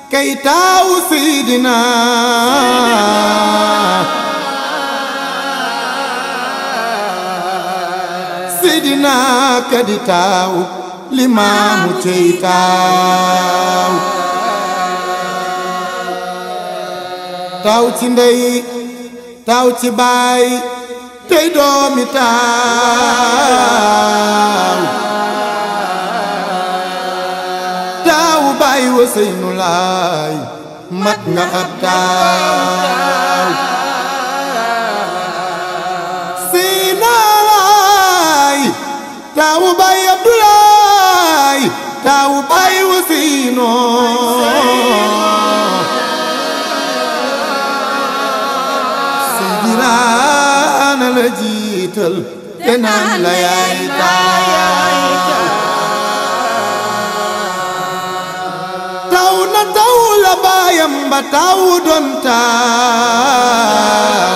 kay taawu Seydina Seydina kadi taawu limaamu cey taaw taaw ci ndey taaw ci baay tey doomi taaw taawu baay wa seynu laay mat nga ab taaw seyna laay taawu baay abdulaay taawu baay wa seynoo Seydina la jiital te naan la yaay taaw taw na taw la baayam ba taw doon taaw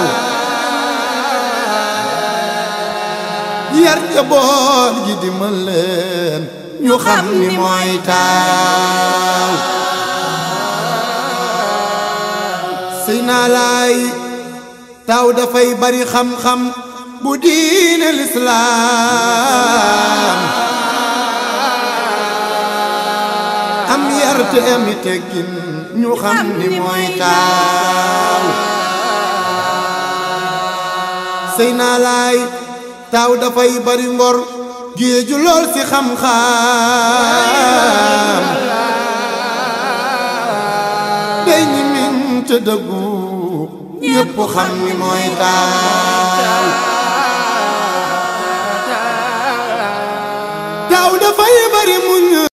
yar jaboot gi di mën leen ñu xam ni mooy taaw sëy naa laay taw dafay bari xam-xam bu diine lislaam am yar te ami teggin ñu xam ni mooy taaw sëy naa laay taaw dafay bari ngor géeju lool ci xam-xam day ñi min te dëggu ñépp xam ni mooy taaw taaw dafay bari muñ